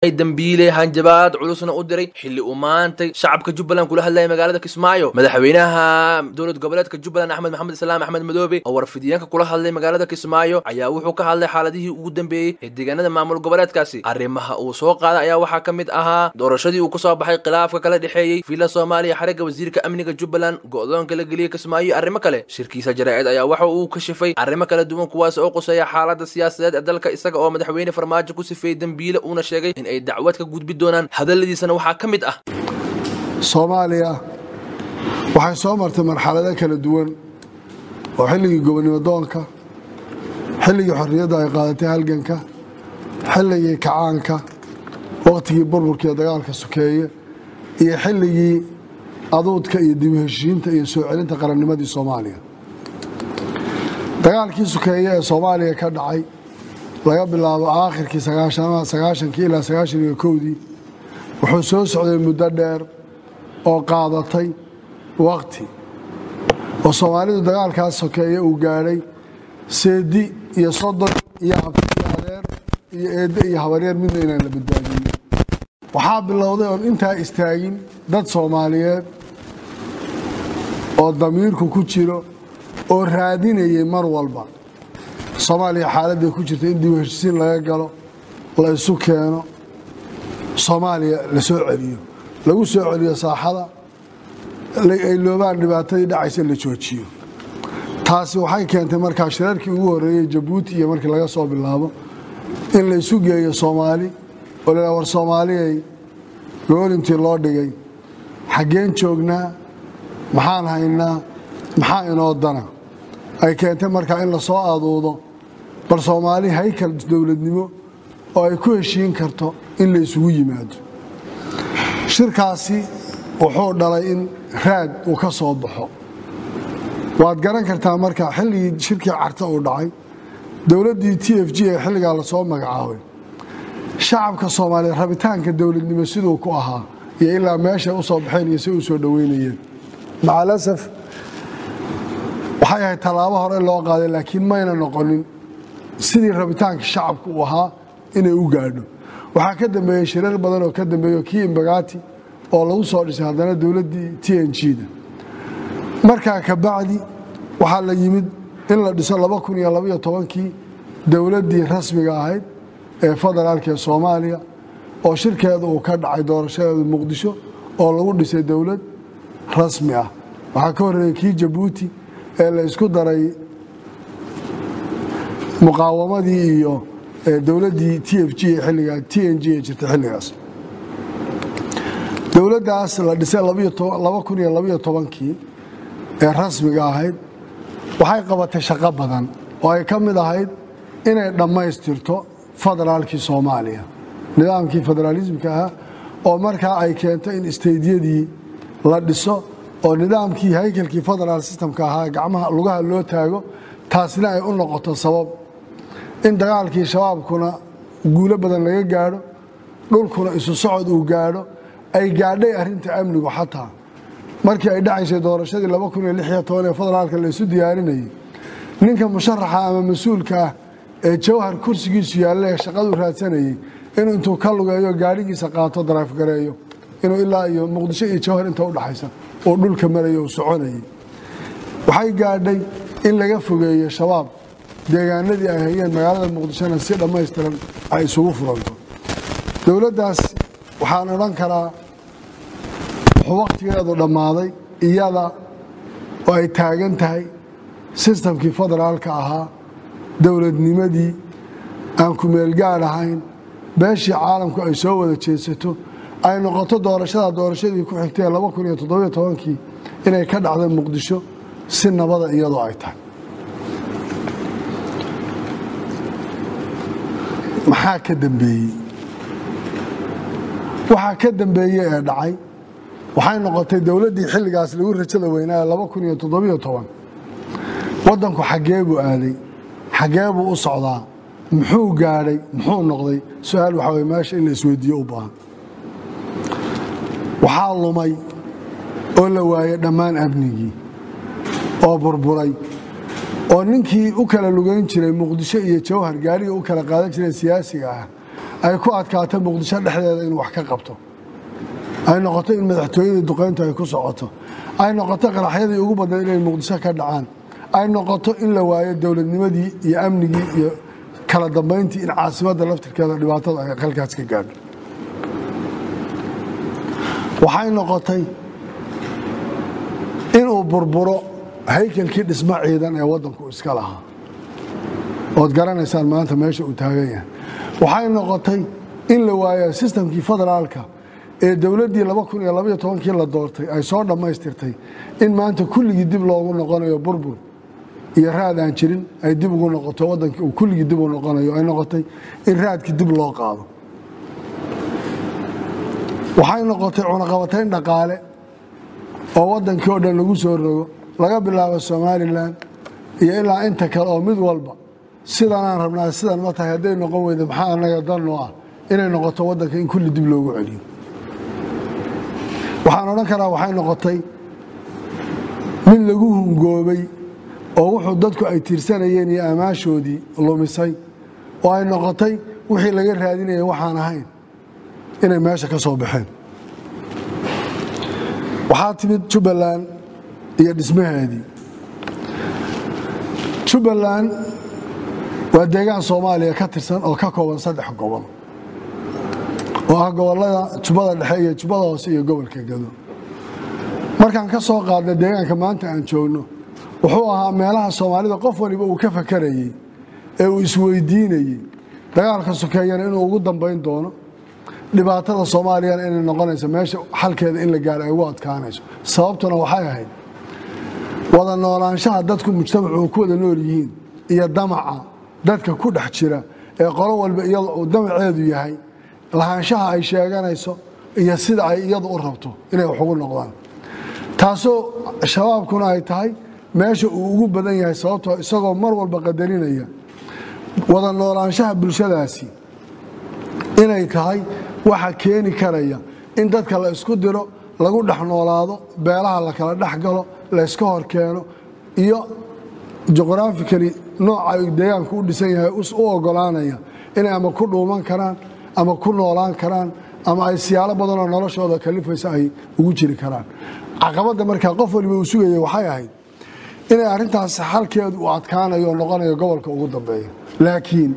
dambiile hanjabaad culusna u diray xilli uu maantay shacabka jubbaland kula hadlayay magaalada kismaayo madaxweynaha dowlad goboleedka jubbaland axmed maxamed islaam axmed madoobe oo warfidiyeenka kula hadlay magaalada kismaayo ayaa wuxuu ka hadlay xaaladihii ugu dambeeyey ee deegaanada maamul goboleedkaasi arrimaha uu soo qaaday ayaa waxaa ka mid ahaa doorashadii uu kusoo baxay khilaafka kala dhexeeyey villa soomaaliya xarigga wasiirka amniga jubbaland go-doonka la geliyey kismaayo iyo arrimo kale shirkiisa jaraa'id ayaa waxa uu kashifay arrimo kala duwan kuwaas oo quseeya xaalada siyaasadeed ee dalka isaga oo madaxweyne farmaajo ku sifeeyey dembiile uuna sheegay in ay dacwad ka gudbi doonaan hadalladiisana waxaa ka mid ah soomaaliya waxay soo martay marxalado kala duwan oo xilligii gobonnimo doonka xilligii xorriyadda ay qaadatay halganka xilligii kacaanka wakhtigii burburkiiyo dagaalka sokeeye iyo xilligii aduudka iyo dib u heshiinta iyo soo celinta qarannimadii soomaaliya dagaalkii sokeeye ee soomaaliya ka dhacay laga bilaabo aakhirkii sagaashankii ilaa sagaashan iyo kowdii wuxuu soo socday muddo dheer oo qaadatay wakhti oo soomaalidu dagaalkaas sokeeye uu gaadhay seedi iyo sodon iyo abti iyo adeer iyo eedde iyo habaryeer midna inaan la badbaadinin waxaa bilowday oon intaa istaagin dad soomaaliyeed oo damiirku ku jiro oo raadinayay mar walba soomaaliya xaaladday ku jirta in dib u heshisiin laga galo la isu keeno soomaaliya la soo celiyo lagu soo celiyo saaxada ay loobaan dhibaatadii dhacaysa la joojiyo taasi waxay keentay markaa shirarkii ugu horreeyey jabuuti iyo markii laga soo bilaabo in la isu geeyo soomaali oo la war soomaaliyay goolintii loo dhigay xaggeen joognaa maxaan haynaa maxaa inoo dana ay keentay markaa in la soo aduudo bal soomaali haykal dowladnimo oo ay ku heshiin karto in la isugu yimaado shirkaasi wuxuu dhalay in raad uu ka soo baxo waad garan kartaa marka xilligii shirkii carta uu dhacay dowladdii t f g ee xilligaa lasoo magacaabay shacabka soomaaliyeed rabitaanka dowladnimo siduu ku ahaa iyo ilaa meeshay u soo baxeen iyo si u soo dhoweynayeen macalasaf waxay ahayd tallaabo hore loo qaaday laakiin mayna noqonin sidii rabitaanka shacabku uu ahaa inay u gaadho waxaa ka dambeeyey shirar badan oo ka dambeeyo kii imbagati oo lagu soo dhisay haddana dowladdii t n g-da markaa kabacdi waxaa la yimid in la dhiso laba kun iyo labaiyo tobankii dowladdii rasmiga ahayd ee federaalka ee soomaaliya oo shirkeeda uu ka dhacay doorashadeeda muqdisho oo lagu dhisay dowlad rasmi ah waxaa ka horreeyey kii jabuuti ee la isku daray muqaawamadii iyo dowladdii t f g ee xilligaa t n g ee jirtay xilligaas dowladdaas la dhisay laba kun iyo labaiyo tobankii ee rasmiga ahayd waxay qabatay shaqo badan oo ay ka mid ahayd inay dhammaystirto federaalkii soomaaliya nidaamkii federaalismka ahaa oo markaa ay keento in isteydyadii la dhiso oo nidaamkii haykalkii federaal systemka ahaa gacmaha lugaha loo taago taasina ay u noqoto sabab in dagaalkii shabaabkuna guulo badan laga gaadho dhulkuna isu socod uu gaadho ay gaadhay arrinta amnigu xataa markii ay dhacaysay doorashadii laba kun iyo lix iyo toban ee federaalka la isu diyaarinayay ninka musharaxa ama mas-uulka ah ee jawhar kursigiisu yaalla ee shaqadu raadsanayay inuu intuu ka lugeeyo gaadhigiisa qaato daraafgareeyo inuu ilaa iyo muqdisho iyo jawhar inta u dhaxaysa uu dhulka marayo uu soconayay waxay gaadhay in laga fogeeyo shabaab deegaanadii ay hayeen magaalada muqdishona si dhammaystiran ay isugu furanto dowladdaas waxaan odhan karaa wuxuu wakhtigeedu dhammaaday iyada oo ay taagan tahay sistamkii federaalka ahaa dowladnimadii aan kumeelgaad ahayn beeshii caalamku ay soo wada jeedsato ay noqoto doorashada doorashadii ku xigtay laba kun iyo toddobiyo tobankii inay ka dhacda muqdisho si nabada iyadoo ay tahay maxaa ka dambeeyey waxaa ka dambeeye ee dhacay waxay noqotay dowladdii xilligaas lagu rajada weynaa laba kun iyo toddobiyo toban waddanku xaggee buu aaday xaggee buu u socdaa muxuu gaadhay muxuu noqday su-aal waxaa weye meesha in la isweydiiyo u baahan waxaa lumay oo la waayey dhammaan amnigii oo burburay oo ninkii u kala lugayn jiray muqdisho iyo jawhar gaariga u kala qaadan jiray siyaasiga ah ay ku adkaato muqdisho dhexdeeda inuu wax ka qabto ay noqoto in madaxtooyadii duqayntu ay ku socoto ay noqoto qaraxyadii ugu badnayd inay muqdisho ka dhacaan ay noqoto in la waayo dowladnimadii iyo amnigii iyo kala dambayntii in caasimadda laftirkeeda dhibaatada ay halkaas ka gaadho waxay noqotay inuu burburo haykalkii dhismo ciidan ee waddanku iska lahaa ood garanaysaan maanta meesha uu taagan yahay waxay noqotay in la waayo sistamkii federaalka ee dowladdii kii la doortay ay soo dhammaystirtay in maanta kulligii dib loogu noqonayo burbur iyo raad aan jirin ay dib ugu noqoto waddankii uu kulligii dib u noqonayo ay noqotay in raadkii dib loo qaado waxay noqotay cunaqabatayn dhaqaale oo waddankii oo dhan lagu soo rogo laga bilaabo somalilan iyo ilaa inta kale oo mid walba sidanaan rabnaa sidan ma tahay hadday noqon weyda maxaa anaga danoo ah inay noqoto waddanka in kulli dib loogu celiyo waxaan odhan karaa waxay noqotay mid lagu hungoobay oo wuxuu dadku ay tiirsanayeen iyo amaashoodii lumisay oo ay noqotay wixii laga raadinaya waxaan ahayn inay meesha ka soo baxeen waxaa timid jubbaland iyo dhismaheedii jubbaland waa deegaan soomaaliya ka tirsan oo ka kooban saddex gobol oo ah gobollada jubbada dhexe iyo jubbada hoose iyo gobolka gado markaan ka soo qaadna deegaanka maanta aan joogno wuxuu ahaa meelaha soomaalida qof waliba uu ka fakarayey ee uu isweydiinayey dagaalka sokeeyana inuu ugu dambayn doono dhibaatada soomaaliyana inay noqonayso meesha xalkeeda in la gaaro ay ugu adkaanayso sababtuna waxay ahayd wada noolaanshaha dadku mujtamacu ku wada nool yihiin iyo damaca dadka ku dhex jira ee qolo walba iyada uu damaceedu yahay lahaanshaha ay sheeganayso iyo sida ay iyadu u rabto inay wax ugu noqdaan taasoo shabaabkuna ay tahay meesha uu ugu badan yahay sababtoo isagoo mar walba qadarinaya wada noolaanshaha bulshadaasi inay tahay waxa keeni karaya in dadka la isku diro lagu dhex noolaado beelaha la kala dhex galo la yska hor keeno iyo juqhrafikali nooca deegaanku u dhisan yahay u ogolaanaya inay ama ku dhuuman karaan ama ku noolaan karaan ama ay siyaalo badanoo noloshooda kalifaysa ay ugu jiri karaan caqabadda markaa qof waliba uu sugaya waxay ahayd inay arrintaas xalkeedu uu adkaanayo oo noqonayo gobolka ugu dambeeya laakiin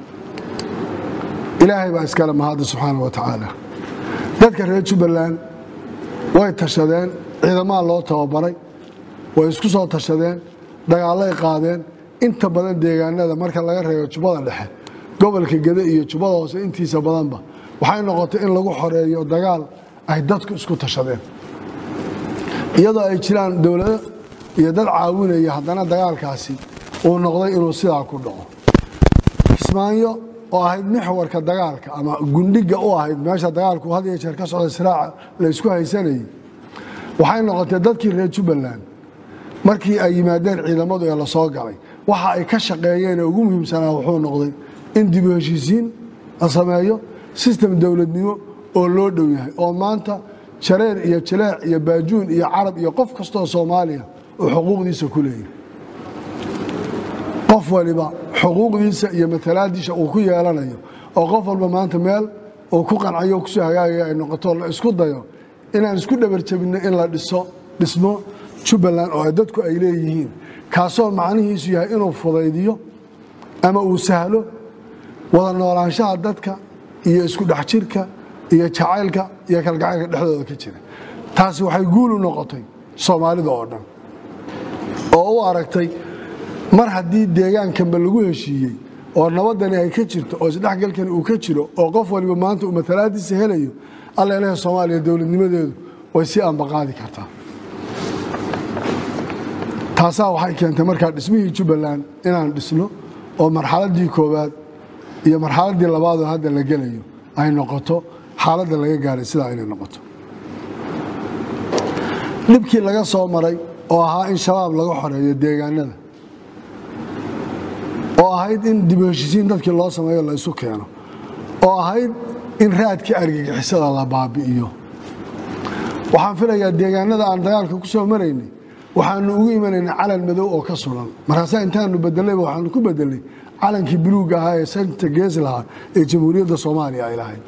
ilaahay baa iskale mahadda subxaana wa tacaala dadka reer jubbaland way tashadeen ciidamaa loo tababaray way isku soo tashadeen dagaallay qaadeen inta badan deegaanada marka laga reebo jubbada dhexe gobolka gede iyo jubbada hoose intiisa badanba waxay noqotay in lagu xoreeyo dagaal ay dadku isku tashadeen iyadoo ay jiraan dowlado iyo dad caawinaya haddana dagaalkaasi uu noqday inuu sidaa ku dhaco kismaayo oo ahayd mixwarka dagaalka ama gundhiga u ahayd meesha dagaalku had iyo jeer ka socda siraaca la isku haysanayay waxay noqotay dadkii reer jubbaland markii ay yimaadeen ciidamadu ee lasoo galay waxa ay ka shaqeeyeen ee ugu muhiimsanaa wuxuu noqday in dibu heshiisiin la sameeyo sistem dowladnimo oo loo dhow yahay oo maanta jareer iyo jaleec iyo baajuun iyo carab iyo qof kastoo soomaaliya uu xuquuqdiisa ku leeyahay qof waliba xuquuqdiisa iyo matalaadiisa uu ku yeelanayo oo qof walba maanta meel uu ku qancayo o kusoo hagaagaya ay noqoto la isku dayo inaan isku dhabarjabinno in la dhiso dhismo jubbaland oo dadku ay leeyihiin kaasoo macnihiisu yahay inuu fudaydiyo ama uu sahlo wada noolaanshaha dadka iyo isku dhex jirka iyo jacaylka iyo kalgacaylka dhexdooda ka jira taasi waxay guul u noqotay soomaalida oo dhan oo u aragtay mar haddii deegaankanba lagu heshiiyey oo nabadani ay ka jirto oo isdhexgalkani uu ka jiro oo qof waliba maanta uu matalaadiisa helayo alla ilaha soomaaliya dowladnimadeedu way si ambaqaadi kartaa taasaa waxay keentay markaa dhismihii jubbaland inaan dhisno oo marxaladdii koowaad iyo marxaladdii labaadoo hadda la gelayo ay noqoto xaaladda laga gaaray sidaa inay noqoto dhibkii laga soo maray oo ahaa in shabaab laga xoreeyo deegaanada oo ahayd in dib u heshisiin dadkii loo sameeyo la isu keeno oo ahayd in raadkii argagixisada la baabi'iyo waxaan filayaa deegaanada aan dagaalka ku soo maraynay waxaanu ugu imanaynay calan madow oo ka sulan markaasaa intaanu bedelayba waxaanu ku bedelay calankii buluuga ahaa ee santa gees lahaa ee jamhuuriyadda soomaaliya ay lahayd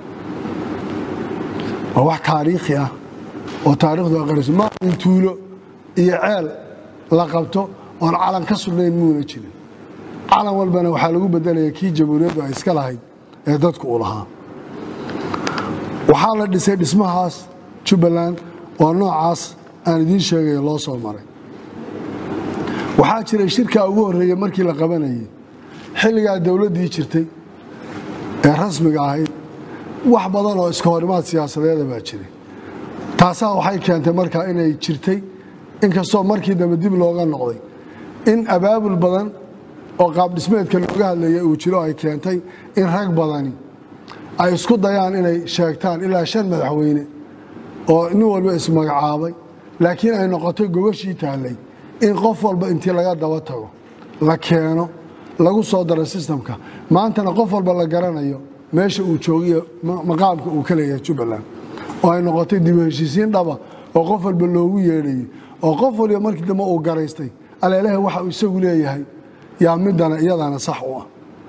waa wax taariikhi ah oo taarikhdu aqriso ma in tuulo iyo ceel la qabto oon calan ka sudnayn muuna jirin calan walbana waxaa lagu bedelaya kii jamhuuriyaddu ay iska lahayd ee dadku u lahaa waxaa la dhisay dhismahaas jubbaland oo noocaas aan idiin sheegayo loo soo maray waxaa jiray shirkaa ugu horreeyey markii la qabanayay xilligaa dowladdii jirtay ee rasmiga ahayd wax badan oo iska horimaad siyaasadeeda baa jiray taasaa waxay keentay markaa inay jirtay inkastoo markii dambe dib looga noqday in abaabul badan oo qaabdhismeedka looga hadlayay uu jiro ay keentay in rag badani ay isku dayaan inay sheegtaan ilaa shan madaxweyne oo nin walba ismagacaabay laakiin ay noqotay gogashii taallay in qof walba intii laga daba tago la keeno lagu soo daro sistamka maantana qof walba la garanayo meesha uu joogiyo maqaamka uu ka leeyahay jubbaland oo ay noqotay dib u heshiisiin dhaba oo qof walba loogu yeedhayay oo qof waliba markii dambe uu garaystay aleelaha waxa uu isagu leeyahay yaa midana iyadana sax u ah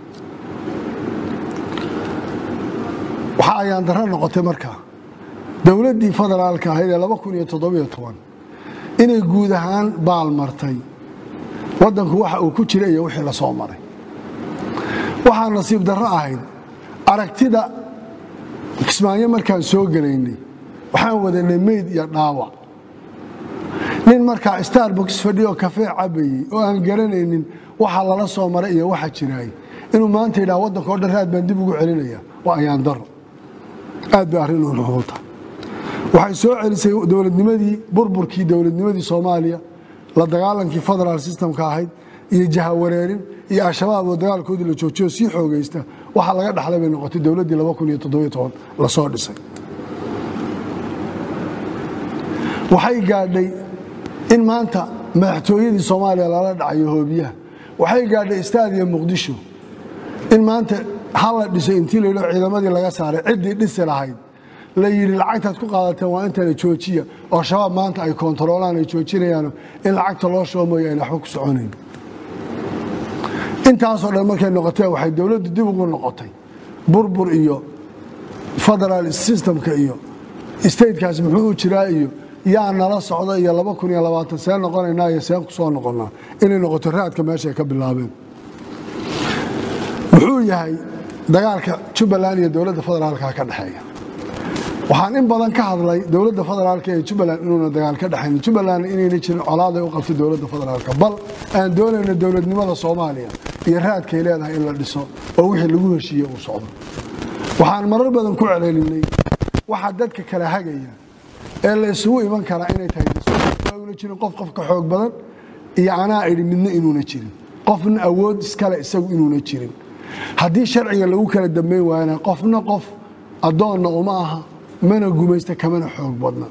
waxaa ayaan darro noqotay markaa dowladdii federaalka ahayd ee laba kun iyo toddobiyo toban inay guud ahaan baal martay waddanku waxa uu ku jira iyo wixii la soo maray waxaa nasiib darro ahayd aragtida kismaayo markaan soo gelaynay waxaan wadanay meyd iyo dhaawac nin markaa starbucks fadhiyo kafee cabayey oo aan garanaynin waxa lala soo maray iyo waxa jiraay inuu maanta yidhaha waddanka o dhan raad baan dib ugu celinaya waa ayaan daro aad bay arrin u nuxuuta waxay soo celisay dowladnimadii burburkii dowladnimadii soomaaliya la dagaalankii federaal systemka ahayd iyo jahawareerin iyo al-shabaab oo dagaalkoodii la joojiyo sii xoogaysta waxaa laga dhaxlay bay noqotay dowladdii lasoo dhisay waxay gaadhay in maanta madaxtooyadii soomaaliya lala dhacayo hoobiyaha waxay gaadhay istaadiya muqdisho in maanta ha la dhiso intii layidho ciidamadii laga saaray ciddii dhisi lahayd la yidhi lacagtaad ku qaadateen waa intana joojiya oo shabaab maanta ay koontaroolaan ay joojinayaano in lacagta loo shubo mooye ayna waxba ku soconayn intaasoo dhan markay noqotee waxay dowladdu dib ugu noqotay burbur iyo federaal systemka iyo statekaas muxuu u jiraa iyo yaa nala socda iyo laba kun iyo labaatan see noqonaynaa iyo seen ku soo noqonnaa inay noqoto raadka meeshaay ka bilaabeen muxuu yahay dagaalka jubbaland iyo dowladda federaalka ka dhexeeya waxaan in badan ka hadlay dowladda federaalka ee jubbaland inuuna dagaal ka dhexayn jubbaland inayna jirin colaaday u qabtay dowladda federaalka bal aan doonayno dowladnimada soomaaliya iyo raadkay leedahay in la dhiso oo wixii lagu heshiiye uu socdo waxaan marar badan ku celelinay waxa dadka kala hagaya ee la isugu iman karaa inay tahay una jirin qof qofka xoog badan iyo anaa idhi midna inuuna jirin qofna awood iskale isagu inuuna jirin haddii sharciga lagu kala dambayn waayana qofna qof addoonna uma aha mana gumaysta kamana xoog badna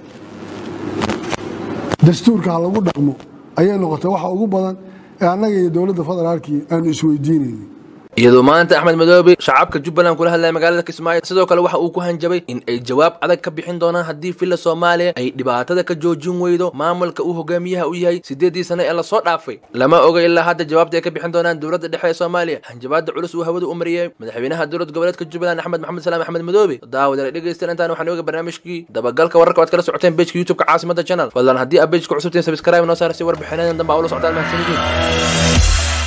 dastuurka ha lagu dhaqmo ayay noqotay waxa ugu badan ee annaga iyo dowladda federaalkii aanu isweydiinayni iyadoo maanta axmed madoobe shacabka jubbaland kula hadlaya magaalada kismaayo sidoo kale waxa uu ku hanjabay in ay jawaab adag ka bixin doonaan haddii villa soomaaliya ay dhibaatada ka joojin weydo maamulka uu hogaamiyaha u yahay siddeeddii sane ee lasoo dhaafay lama oga ilaa hadda jawaabta ay ka bixin doonaan dowladda dhexe ee soomaaliya hanjabaada culus uu hawada u mariyey madaxweynaha dowlad goboleedka jubbaland axmed maxamed salaam axmed madoobe daawadale dhegeystayaal intaan waxaan oga barnaamijkii dabagalka wararka waad kala socoteen bejka youtubeka caasimada channel fadlan haddii aad bejka cusubtiin sabscribe noo saar si warbixinadan dambe aa ula socdaan mahadsanidin